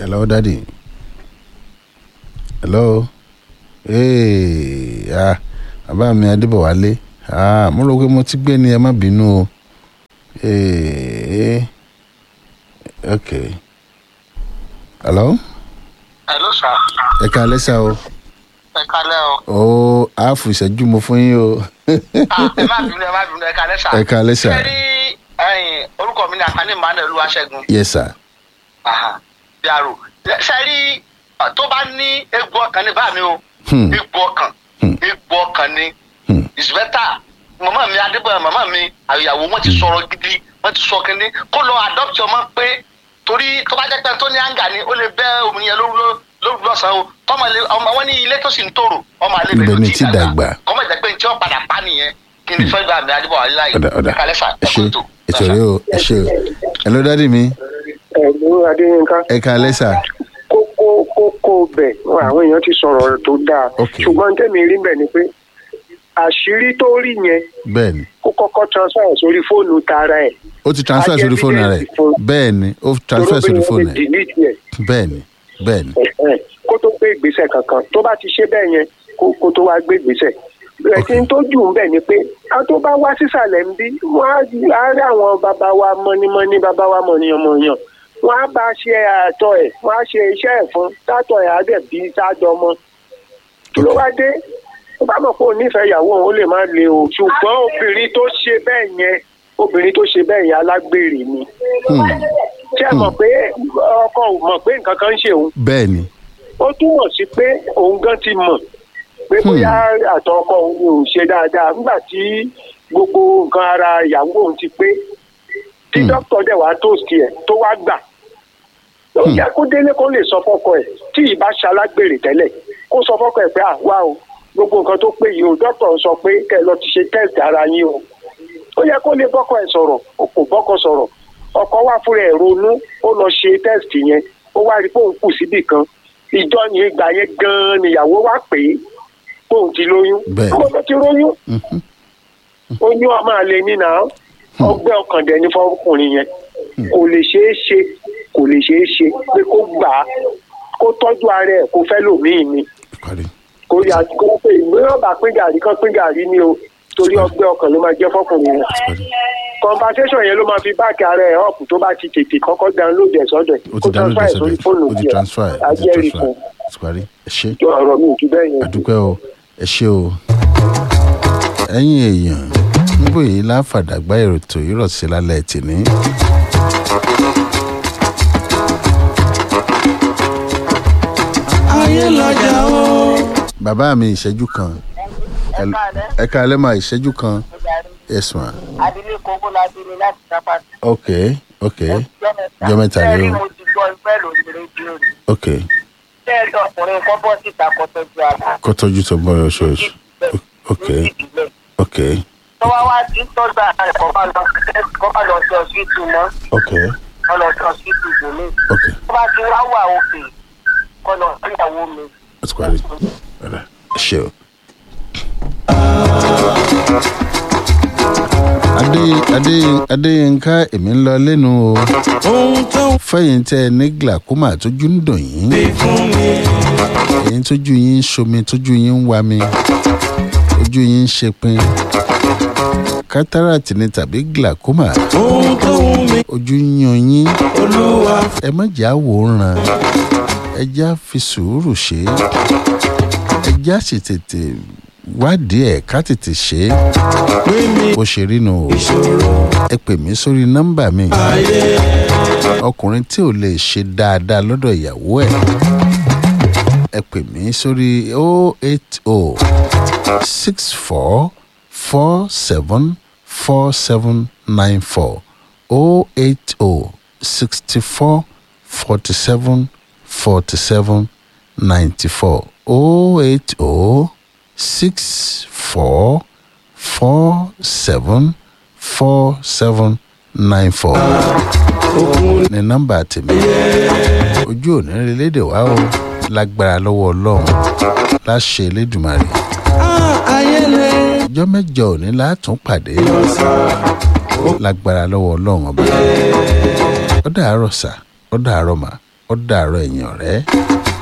hello daddy hello hey ah bàbá mi adébọ̀wálé ah mo rò pé mo ti gbé ni ẹ má bínú o hey okay hello hello sir ẹ ká lẹ́sà o ẹ kálẹ́ o ó àáfù ìṣẹ́jú mo fún yín o ah ẹ má bínú ẹ má bínú ẹ kálẹ́ sà ẹ ká lẹ́sà ṣé rí ẹyìn orúkọ mi ní àkànní emmanuel olúwaṣẹ́gun yes sir aha yàrá ṣe rí uh, tó bá ní egbò ọkàn ní bá mi o Hmm. egbò ọkàn Hmm. egbò ọkàn ni Hmm. is better màmá mi adébọ̀yà màmá mi àyàwó wọn ti sọ̀rọ̀ gidi wọn ti sọ kínní kó lọ adopt ọmọ pé torí tó bá jẹ́ pé tó ní àǹgà ni ó lè bẹ́ omi yẹn lóru lóru lọ́sàn-án o tọ́mọ lè ọmọ wọn ní ilé tó sì ń tòrò ọmọ àlè Ibẹ̀ ni ti dàgbà. kọ́mọ jẹ́ pé tí wọ́n padà pa nìyẹn kí ni fẹ́ gbà mí adébọ̀yà láyé ọ̀dà ọ̀dà kálẹ́ fà ẹ ṣe ẹ̀kọ́ tó. ètò rẹ o ẹ ṣe o hello daddy mi ẹ̀lú adéyínká ẹ ká lẹ́sà kókó kókó bẹ̀ àwọn èèyàn ti sọ̀rọ̀ tó dáa Ok. ṣùgbọ́n tẹ̀mí rí bẹ̀ ni pé àṣírí tó rí yẹn bẹ́ẹ̀ ni kó kọ́kọ́ transfer sórí fóònù tara ẹ̀ ó ti transfer Á jẹ́ sórí fóònù rẹ̀ evidence fún- bẹ́ẹ̀ ni ó transfer sórí torí fóònù pé rẹ̀ wọ́n lè delete ẹ̀ bẹ́ẹ̀ ni bẹ́ẹ̀ ni ẹ̀hẹ́n, kó tó gbé ìgbésẹ̀ kankan tó bá ti ṣe bẹ́ẹ̀ yẹn kó kó tó wá gbé ìgbésẹ̀ ẹ̀sìn tó jù ń bẹ̀ ni pé a tó bá wá sísàlẹ̀ ń bí wọ́n á á rí àwọn bàbá wa mọ́nímọ́ní bàbá wa mọ̀nìyàn-mọ̀nìyàn wọ́n á bá ṣe àtọ̀ ẹ̀ wọ́n á ṣe iṣẹ́ ẹ̀ fún sátọ̀ ẹ̀ á dẹ̀ bí sájọ mọ́ kí ló wá dé tó bá mọ̀ pé òun nífẹ̀ẹ́ ìyàwó òun ó lè má le o ṣùgbọ́n obìnrin tó ṣe bẹ́ẹ̀ yẹn obìnrin tó ṣe bẹ́ẹ̀ yẹn alágbèrè ni Hmm. ṣé ẹ mọ̀ pé ọkọ ò mọ̀ pé nǹkan kan ń ṣe òun bẹ́ẹ̀ ni ó túmọ̀ sí pé òun gan ti mọ̀ pé bóyá àtọ̀ ọkọ òun ni òun ṣe dáadáa nígbà tí gbogbo nǹkan ara ìyàwó òun ti pé tí Hmm. dókítà dẹ̀ wá tóòsì ẹ̀ tó wá gbà ó Hmm. yẹ kó délé kó lè sọ fọ́kọ ẹ̀ tí ìbá ṣalágbèrè tẹ́lẹ̀ kó sọ fọ́kọ ẹ̀ pé à wá o gbogbo nǹkan tó pé yìí o dókítà sọ pé kẹ́ ẹ lọ ti ṣe test ara yín o ó yẹ kó lè bọ́kọ ẹ̀ sọ̀rọ̀ o kò bọ́kọ sọ̀rọ̀ ọkọ wá fúnra ẹ̀ ronú ó lọ ṣe test yẹn ó wá rí pé òun kù síbì kan ìjọ yẹn ìgbà yẹn gan-an nìyàwó wá pè é pé òun ti lóyún Bẹ́ẹ̀. ó lọ ti lóyún Mhm. oyún ọmọ àlè nínà ọgbẹ́ ọkàn dẹ̀ ní fọkùnrin yẹn kò lè ṣeé ṣe kò lè ṣeé ṣe pé kó gbà á kó tọ́jú ara ẹ̀ kó fẹ́ lòmíì ni parí kó yà kó pé ìgbéyàwó bá pín gàrí kan pín gàrí ni o torí ọgbẹ́ ọkàn ló máa jẹ́ fọkùnrin yẹn parí conversation yẹn ló máa fi báàkì ara ẹ̀ up tó bá ti tètè kọ́kọ́ download ẹ̀ sọ́dọ̀ ẹ̀ ó kó ti download transfer ẹ̀ sórí fóònù ó ti tiẹ̀ transfer ẹ̀ ó ti ajẹ́rìí transfer fún ẹ̀ ó ti parí ẹ ṣe tó ọ̀rọ̀ mi ò ju bẹ́ẹ̀ yẹn. àdúpẹ́ o ẹ ṣe o ẹ̀yin èèyàn níbo yìí láfàdàgbà èròtò ìrọ̀sí lálẹ́ tìní. ayé lọ́jà o. bàbá mi ìṣẹ́jú kan ẹ ká alẹ́ máa ìṣẹ́jú kan yes ma abilékọ bọ́lájú ni láti sápá. ok ok Jọ́ mẹ́ta rèé o. bẹ́ẹ̀ ni mo ti gbọ́ ìfẹ́ lórí rédíò rí. ok bẹ́ẹ̀ ni ọkùnrin kan bọ́ síta kó tọ́jú ara. kó tọ́jú tó bọ́ oṣooṣù ok ok tó wá wá sí tọ́jú ara rẹ̀ kó má lọ kó má lọ sí ọsibítù mọ́ ok kó lọ sí ọsibítù ìgbòmí. ok tó bá ti wá wà òkè kó lọ sí ìyàwó mi. ó ti parí ọ̀rẹ́ ẹ ṣe o. adé adé adéyínká èmi ń lọ lẹ́nu o ohun tó ń fẹ́yìn tẹ́ ẹ ní glaucoma tójú ń dùn yín fi fún mi. èyí tójú yín ń ṣomi tójú yín ń wa mi ojú yín ń ṣepin cataract ni tàbí glaucoma ohun tó ń mi. ojú ń yan yín olúwa ẹ má jà wòran ẹ já fi sùúrù ṣe é ẹ já sì tètè wádìí ẹ̀ ká tètè ṣe é gbé mi bó ṣe rí nu o ìṣòro ẹ pè mí sórí nọ́mbà mi ayé. ọkùnrin tí ò lè ṣe dáadáa lọ́dọ̀ ìyàwó ẹ̀ ẹ pè mí sórí 080 64 47 4794 080 64 47 47 94 080 64 47 47 94 ní nọ́mbà tèmi ojú òní relédè wá o lágbára lọ́wọ́ ọlọ́run láṣẹ elédùmarè Ah, ayé lè ọjọ́ mẹ́jọ òní látún pàdé lágbára lọ́wọ́ ọlọ́run ọba ó dàárọ̀ sà ó dàárọ̀ mà ó dàárọ̀ ẹ̀yìn ọ̀rẹ́.